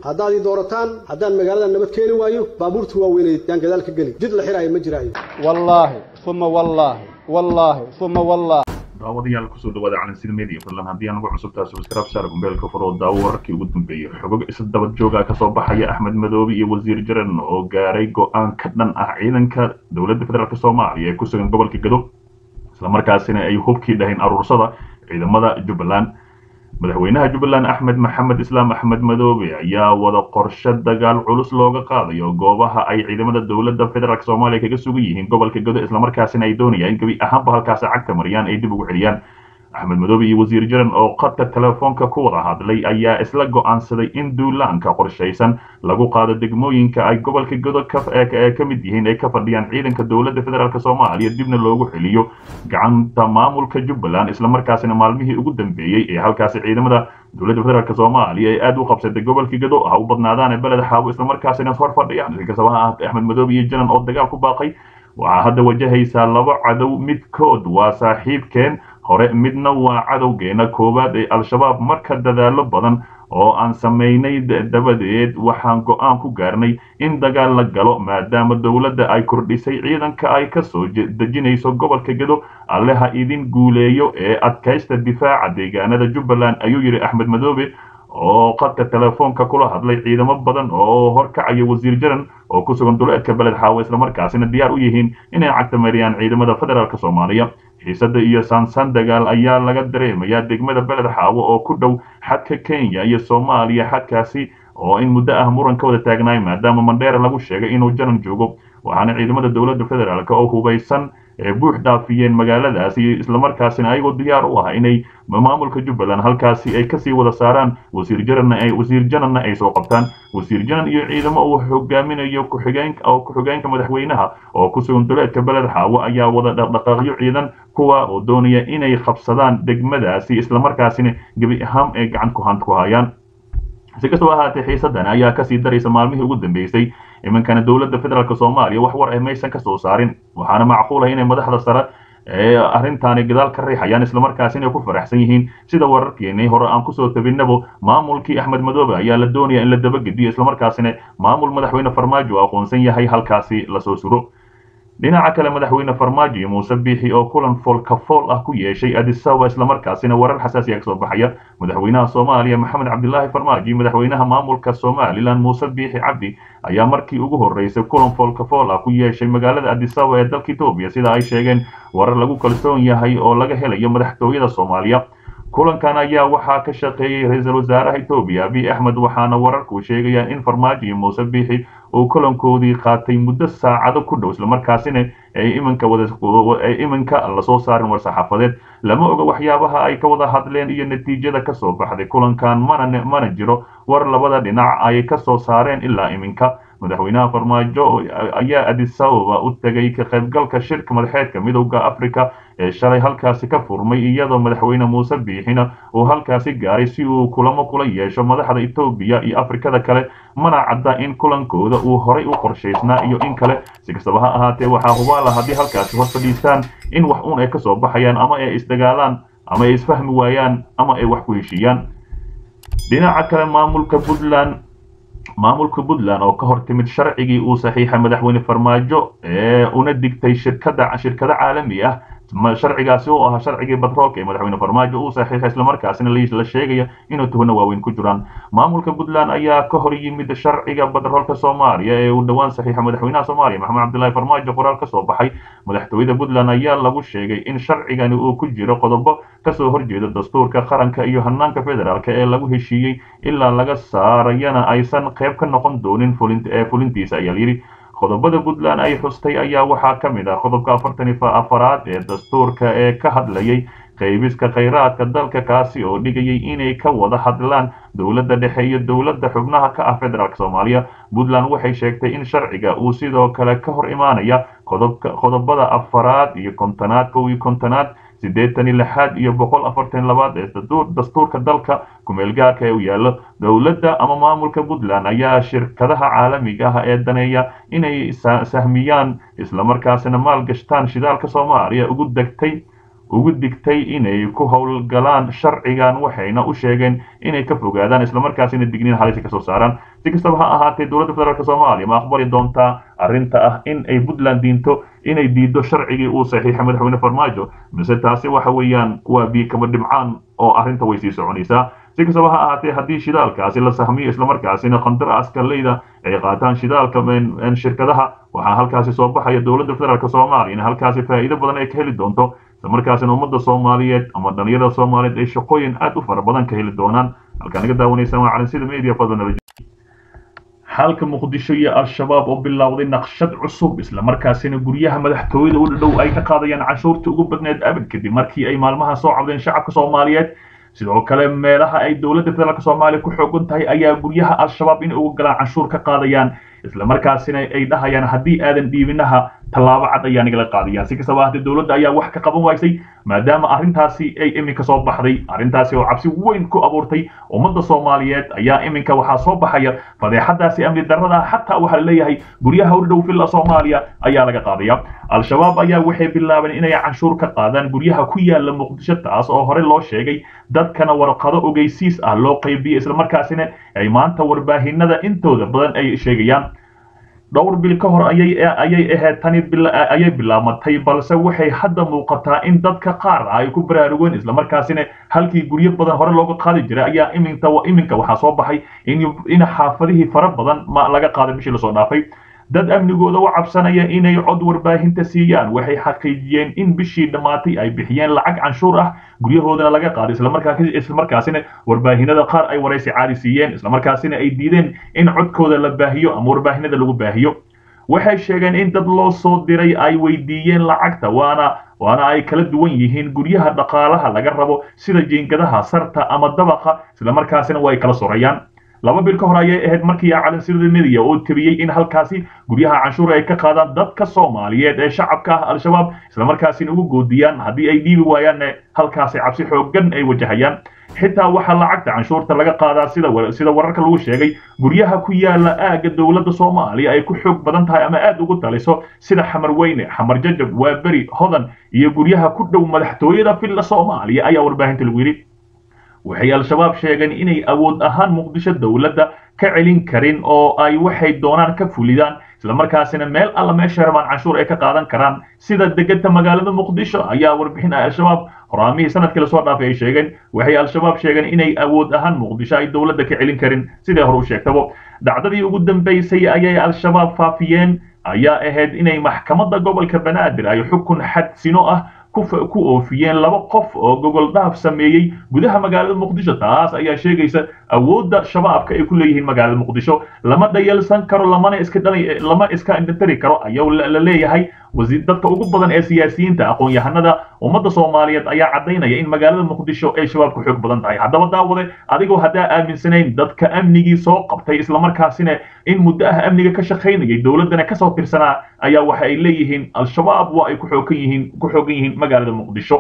haddaad ii doorataan haddaan magaalada nabad keeni waayo baabuurta waaweyneed yaan gadaal ka geli jid la xiraayo ma jiraayo wallaahi uma wallaahi wallaahi uma wallaahi daawadayaal kusoo dhawaada calansid media fadlan haddii aan ugu cusubtaa subscribe saar gumbeelka furo daawo wararkii ugu dambeeyey xogog isla dabad jooga ka soo baxaya axmed madoobe iyo wasiir jaran oo gaaray go-aan ka dhan ah ciidanka dowladda federaalk soomaaliya ee ku sugan gobolka gado islamarkaasina ay hubkii dhahayn aruursada ciidamada jubbaland madaxweynaha jubbaland axmed maxamed islaam axmed madoobe ayaa wada qorshe dagaal culus looga qaadayo goobaha ay ciidamada dowladda federaalk soomaaliya kaga sugan yihiin gobolka gado islamarkaasina ay doonayaan in gebi ahaanba halkaasi cagta mariyaan ay dib ugu celiyaan axmed madoobe iyo wasiir jaran oo qadka telefoonka ku wada hadlay ayaa isla go'aansaday in duulaanka qorshaysan lagu qaado degmooyinka ay gobolka gado ee ka mid yihiin ay ka fadhiyaan ciidanka dowladda federaalk soomaaliya dibna loogu celiyo gacanta maamulka jubbaland islamarkaasina maalmihii ugu dambeeyey ee halkaasi ciidamada dowladda federaalk soomaaliya ay aad u qabsatay gobolka gado ha u badnaadaane beled xaabo islamarkaasina hor fadhiyaan inkastaba ha ahaatee axmed madoobe iyo jaran oo dagaal ku baaqay waxaa hadda wajahaysaa laba cadow midkood waa saaxiibkeen hore midna waa cadowgeena koowaad ee al-shabaab marka dadaalo badan oo aan samaynay dabadeed waxaan go-aan ku gaarnay in dagaal la galo maadaama dowladda ay kordhisay ciidanka ay ka soo dejinayso gobolka gado alle ha idin guuleeyo ee adkaysta difaaca deegaanada jubbaland ayuu yidhi axmed madoobe oo qadka telefoonka kula hadlay ciidamo badan oo horkacaya wasiir jaran oo ku sugan duleedka beled xaawo islamarkaasina diyaar u yihiin inay cagta mariyaan ciidamada federaalk soomaaliya xiisada iyo saansan dagaal ayaa laga dareemayaa degmada beled xaawo oo ku dhow xadka kenya iyo soomaaliya xadkaasi oo in muddo ah muran ka wada taagnaay maadaama mandheera lagu sheegay inuu jaran joogo waxaana ciidamada dowladda federaalk oo hubaysan ee buux dhaafiyeen magaaladaasi islamarkaasina ayagoo diyaar u ah inay maamulka jubbaland halkaasi ay kasii wada saaraan wasiir jaranna ay wasiir jananna ay soo qabtaan wasiir janan iyo ciidamo uu hogaaminayo ku-xigeenka oo ku-xigeenka madaxweynaha oo ku sugan duleedka beled xaawo ayaa wada dhaqdhaqaaqyo ciidan kuwa oo doonaya inay qabsadaan degmadaasi islamarkaasina gebi ahaan ay gacan ku hand ku hayaan si kastaba ahaatee xiisadan ayaa kasii daraysa maalmihii ugu dambeysay iminkana dowladda federaalk soomaaliya wax war ah maysan ka soo saarin waxaana macquul ah inay madaxda sare ee arrintaani gadaal ka riixayaan islamarkaasi inay ku faraxsan yihiin sida wararkeenii hore aan kusoo tabinabo maamulkii axmed madoobe ayaa la doonaya in la dabagediyo islamarkaasina maamul madaxweyne farmaajo aqoonsan yahay halkaasi lasoo suro dhinaca kale madaxweyne farmaajo iyo muuse biixi oo kulan foolkafool ah ku yeeshay adisaba islamarkaasina warar xasaasiya kasoo baxaya madaxweynaha soomaaliya maxamed cabdilaahi farmaajo iyo madaxweynaha maamulka somalilan muuse biixi cabdi ayaa markii ugu horreysay kulan foolkafool ah ku yeeshay magaalada adisaba ee dalka etoobiya sida ay sheegeen warar lagu kalsoon yahay oo laga helayo madaxtooyada soomaaliya kulankan ayaa waxaa ka shaqeeyey ra-iisul wasaaraha etoobiya abiy axmed waxaana wararku sheegayaan in farmaajo iyo muuse biixi uu kulankoodii qaatay muddo saacado ku dhow islamarkaasina ay iminka wadaay iminka lasoo saarin war-saxaafadeed lama oga waxyaabaha ay ka wada hadleen iyo natiijada kasoo baxday kulankan mana mana jiro war labada dhinac ay ka soo saareen ilaa iminka madaxweynaha farmaajo ayaa adisababa u tegay ka qaybgalka shirka madaxeedka midowda africa ee shalay halkaasi ka furmay iyadoo madaxweyne muuse biixina uu halkaasi gaaray si uu kulamo kula yeesho madaxda etoobiya iyo afrikada kale mana cadda in kulankooda uu horay u qorshaysnaa iyo in kale si kastaba ha ahaatee waxaa hubaala haddii halkaasi hor fadhiistaan in wax uun ay kasoo baxayaan ama ay isdagaalaan ama ay isfahmi waayaan ama ay wax ku heshiiyaan dhinaca kale maamulka puntland maamulka puntland oo ka hor timid sharcigii uu saxiixay madaxweyne farmaajo ee una digtay shirkada shirkado caalami ah sharcigaasi oo ahaa sharcigii batroolka ee madaxweyne farmaajo uu saxiixay islamarkaasina la sheegaya inuu tuhano waaweyn ku jiraan maamulka puntland ayaa ka hor yimid sharciga batroolka soomaaliya ee uu dhowaan saxiixay madaxweynaha soomaaliya maxamed cabdilaahi farmaajo qoraal ka soo baxay madaxtooyada puntland ayaa lagu sheegay in sharcigani uu ku jiro qodobo kasoo horjeeda dastuurka qaranka iyo hanaanka federaalk ee lagu heshiiyey ilaa laga saarayana aysan qayb ka noqon doonin ee fulintiisa ayaa layidhi qodobada puntland ay xustay ayaa waxaa ka mid ah qodobka afartan iyo afaraad ee dastuurka ee ka hadlayay qaybiska khayraadka dalka kaasi oo dhigayay inay ka wada hadlaan dowladda dhexe iyo dowladda xubnaha ka ah federaalk soomaaliya puntland waxay sheegtay in sharciga uu sidoo kale ka hor imaanaya qodobada afaraad iyo kontonaad kow iyo kontonaad siddeetan iyo lixaad iyo boqol afartan labaad ee dastuurka dalka kumeelgaarka ee u yaallo dowladda ama maamulka puntland ayaa shirkadaha caalamiga ah ee daneeya inay sahmiyaan islamarkaasina maalgashtaan shidaalka soomaaliya ugu degtay ugu digtay inay ku howlgalaan sharcigan waxayna u sheegeen inay ka fogaadaan islamarkaasina digniin halisa kasoo saaraan si kastaba ha ahaatee dowladda federaalk soomaaliya ma aqbali doontaa arrinta ah in ay puntland diinto inay diido sharcigii uu saxiixay madaxweyne farmaajo mise taasi waxa weeyaan waa biyo kaba dhibcaan oo arrinta way sii soconaysaa si kastaba ha ahaatee haddii shidaalkaasi la sahmiyo islamarkaasina qandaraaska leyda ay qaataan shidaalka shirkadaha waxaa halkaasi soo baxaya dowladda federaalk soomaaliya in halkaasi faa'iido badan ay ka heli doonto islamarkaasina ummadda soomaaliyeed ama dhalinyarada soomaaliyeed ay shaqooyin aad u fara badan ka heli doonaan halkaa naga daawanaysaan waa calansida media fadlan xalka muqdisho iyo al-shabaab oo bilowday naqshad cusub islamarkaasina guryaha madaxtooyada u dhadhow ay ka qaadayaan canshuurta ugu badneed abad kadib markii ay maalmaha soo cabdeen shacabka soomaaliyeed sidoo kale meelaha ay dowladda federaalk soomaaliya ku xoogan tahay ayaa guryaha al-shabaab in uga galaan canshuur ka qaadayaan islamarkaasina ay dhahayaan haddii aadan dhiibinaha tallaabo cad ayaa nagala qaadayaan si kastaba haddii dowladda ayaa wax ka qaban waysay maadaama arrintaasi ay iminka soo baxday arrintaasi oo cabsi weyn ku abuurtay ummadda soomaaliyeed ayaa iminka waxaa soo baxaya fadeexadaasi amni darrada xataa waxaa laleeyahay guryaha u dhow villa soomaaliya ayaa laga qaadaya al-shabaab ayaa waxay bilaabeen inay canshuur ka qaadaan guryaha ku yaala muqdisho taas oo hore loo sheegay dadkana warqado ogeysiis ah loo qaybiyey islamarkaasina ay maanta warbaahinada intooda badan ay sheegayaan dhowr bil ka hor ayay ayay ahayd tani ayay bilaamatay balse waxay hadda muuqataa in dadka qaar ay ku baraarugeen islamarkaasina halkii guryo badan hore looga qaadi jiray ayaa iminta iminka waxaa soo baxay in in xaafadihii fara badan ma laga qaaday bishii lasoo dhaafay dad amnigooda u cabsanaya inay cod warbaahinta siiyaan waxay xaqiijiyeen in bishii dhammaatay ay bixiyeen lacag canshuur ah guryahoodana laga qaaday islamarkaasina warbaahinada qaar ay waraysi caadi siiyeen islamarkaasina ay diideen in codkooda la baahiyo ama warbaahinada lagu baahiyo waxay sheegeen in dad loo soo diray ay weydiiyeen lacagta waana waana ay kala duwan yihiin guryaha dhaqaalaha laga rabo sida jiingadaha sarta ama dabaqa islamarkaasina waa ay kala sorayaan laba bil ka hor ayay ahayd markii calansirada mediya oo tabiyey in halkaasi guryaha canshuur ay ka qaadaan dadka soomaaliyeed ee shacabka ah al-shabaab islamarkaasina ugu goodiyaan haddii ay dhiibi waayaanne halkaasi cabsi xooggan ay wajahayaan xitaa waxaa lacagta canshuurta laga qaadaa sida sida wararka lagu sheegay guryaha ku yaala aagga dowladda soomaaliya ay ku xoog badan tahay ama aad ugu taliso sida xamar weyne xamar jajab waaberi hodan iyo guryaha ku dhow madaxtooyada villa soomaaliya ayaa warbaahinta lagu yidhi waxay al-shabaab sheegeen inay awood ahaan muqdisho dowladda ka celin karin oo ay waxay doonaan ka fulidaan islamarkaasina meel alla meesha rabaan canshuur ay ka qaadan karaan sida degeta magaalada muqdisho ayaa warbixin ay al-shabaab horaamihii sanadkii lasoo dhaafay ay sheegeen waxay al-shabaab sheegeen inay awood ahaan muqdisho ay dowladda ka celin karin sidai hore u sheegtabo dhacdadii ugu dambaysay ayay al-shabaab faafiyeen ayaa ahayd inay maxkamadda gobolka banaadir ay xukun xadsino ah ku oofiyeen laba qof oo gogol dhaaf sameeyey gudaha magaalada muqdisho taas ayaa sheegaysa awoodda shabaabka ay ku leeyihiin magaalada muqdisho lama dhayalsan karo lamana iska dhalay lama iska indhatari karo ayaa la leeyahay wasiir dadka ugu badan ee siyaasiyiinta aqoon-yahanada ummadda soomaaliyeed ayaa caddaynaya in magaalada muqdisho ay shabaabku xoog badan tahay haddaba daawade adigoo haddaa aaminsanayn dadka amnigii soo qabtay islamarkaasina in muddo ah amniga ka shaqaynayay dowladdana kasoo tirsanaa ayaa waxa ay leeyihiin al-shabaab waa ay ku xoogan yihiin ku xoogan yihiin magaalada muqdisho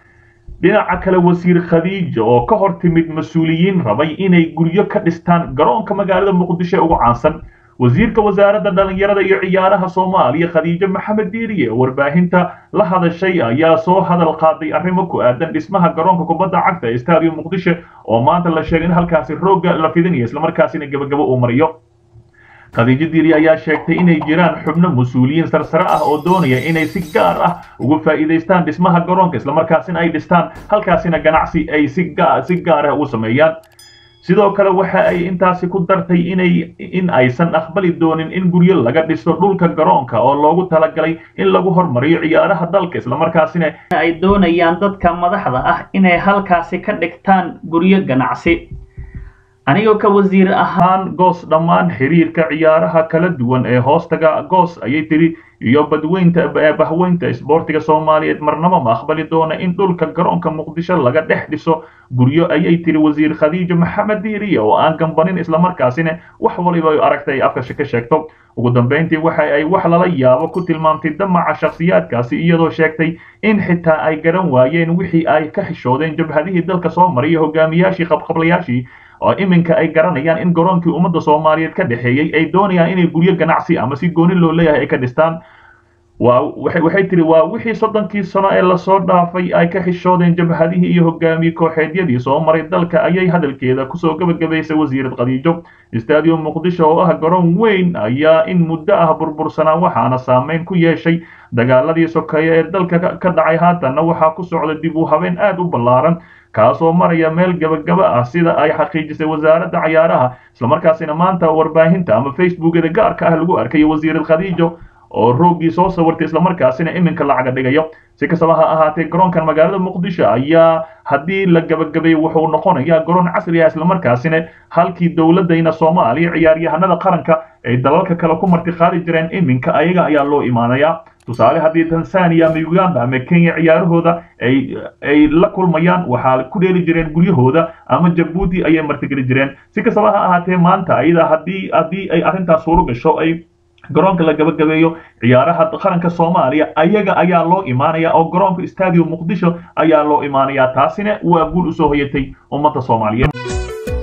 dhinaca kale wasiir khadiija oo ka hor timid mas-uuliyiin rabay inay guryo ka dhistaan garoonka magaalada muqdisho ee ugu caansan wasiirka wasaaradda dhalinyarada iyo ciyaaraha soomaaliya khadiijo maxamed diiriye oo warbaahinta la hadashay ayaa soo hadal qaaday arrimo ku aadan dhismaha garoonka kubadda cagta ee stadium muqdisho oo maanta la sheegay in halkaasi roogga la fidinayo islamarkaasina gebagabo uu mariyo khadiijo diiri ayaa sheegtay inay jiraan xubno mas-uuliyiin sarsare ah oo doonaya inay si gaar ah uga faa'iidaystaan dhismaha garoonka islamarkaasina ay dhistaan halkaasina ganacsi ay si si gaar ah ugu sameeyaan sidoo kale waxa ay intaasi ku dartay inay in aysan aqbali doonin in guryo laga dhiso dhulka garoonka oo loogu talagalay in lagu hormariyo ciyaaraha dalka islamarkaasina ay doonayaan dadka madaxda ah inay halkaasi ka dhigtaan guryo ganacsi anigoo ka wasiir ahaan goos dhammaan xiriirka ciyaaraha kala duwan ee hoostaga goos ayay tiri iyo badweynta bahweynta isboortiga soomaaliyeed marnaba ma aqbali doona in dhulka garoonka muqdisho laga dhex dhiso guryo ayay tiri wasiir khadiijo maxamed diiriye oo aan gambanin islamarkaasina wax waliba ay aragtay afka ka sheegto ugu dambayntii waxa ay wax lala yaabo ku tilmaamtay damaca shakhsiyaadkaasi iyadoo sheegtay in xitaa ay garan waayeen wixii ay ka xishoodeen jabhadihii dalka soo mariya hogaamiyaashii qabqablayaashii oo iminka ay garanayaan in garoonkii ummadda soomaaliyeed ka dhexeeyey ay doonayaan inay guryo ganacsi ama si gooni loo leeyahay ay ka dhistaan waa waxay tiri waa wixii soddonkii sano ee lasoo dhaafay ay ka xishoodeen jabhadihii iyo hogaamiye kooxeedyadii soo maray dalka ayay hadalkeeda kusoo gebagabaysay wasiirad khadiijo stadium muqdisho oo ah garoon weyn ayaa in muddo ah burbursanaa waxaana saameyn ku yeeshay dagaaladii sokeeye ee dalka ka dhacay haatanna waxaa ku socda dib u habeen aad u ballaaran kaasoo maraya meel gabagaba ah sida ay xaqiijisay wasaaradda cayaaraha islamarkaasina maanta warbaahinta ama facebookada gaarka ah lagu arkayo wasiirad khadiijo oo roogii soo sawirtay islamarkaasina iminka lacaga dhigayo si kastaba ha ahaatee garoonkan magaalada muqdisho ayaa haddii la gabagabeeyo wuxuu noqonayaa garoon casri ah islamarkaasina halkii dowladayna soomaaliya ciyaaryahanada qaranka ay dalalka kale ku martiqaadi jireen iminka ayaga ayaa loo imaanayaa tusaale haddii tanzania ama uganda ama kenya ciyaarahooda ay ay la kulmayaan waxaa ku dheeli jireen guryahooda ama jabuuti ayay martigeli jireen si kastaba ha ahaatee maanta ayada haddii haddii ay arrintaas suuro gasho ay garoonka la gabagabeeyo ciyaaraha qaranka soomaaliya ayaga ayaa loo imaanaya oo garoonka stadium muqdisho ayaa loo imaanaya taasina waa guul usoo hoyatay ummadda soomaaliyeed